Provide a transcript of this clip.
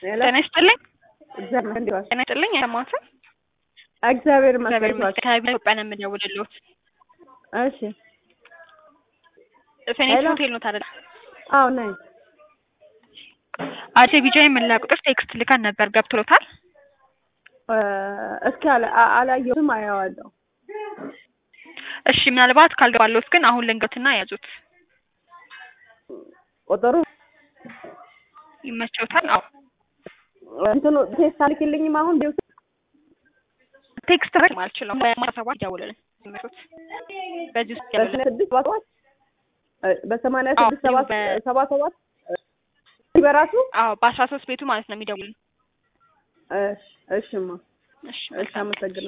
ጤና ይስጥልኝ። እግዚአብሔር እንዴት ዋልሽ? ጤና ይስጥልኝ። አይሰማዎትም? እግዚአብሔር እግዚአብሔር ይመስገን። ይመስገን። ከቢሮ ኢትዮጵያ ነው የምደውልልዎት። እሺ ፌኒክስ ሄሎ። ሆቴል ኖት አይደል? አዎ ነኝ። አዲስ ቢጃ የመለያ ቁጥር ቴክስት ልከን ነበር። ገብቶሎታል? እ፣ እስኪ አላ- አ- አላየሁትም፣ አየዋለሁ። እሺ ምናልባት ካልገባሎት ግን አሁን ልንገትና ያዙት። ቁጥሩ ይመቸውታል? አዎ እንትኑ ቴስት አልክልኝም አሁን ቢው ቴክስት ረግ አልችልም። በማታ ሰባት ይደውልልን ይመቾት። በዚህ ውስጥ ያለ በሰማንያ ስድስት ሰባ ሰባት እ፣ በሰማንያ አዎ፣ ስድስት ሰባ በ- ሰባ ሰባት በራሱ አዎ በአስራ ሶስት ቤቱ ማለት ነው የሚደውልን። እሺ፣ እሺማ፣ እሺ እሺ፣ አመሰግናለሁ።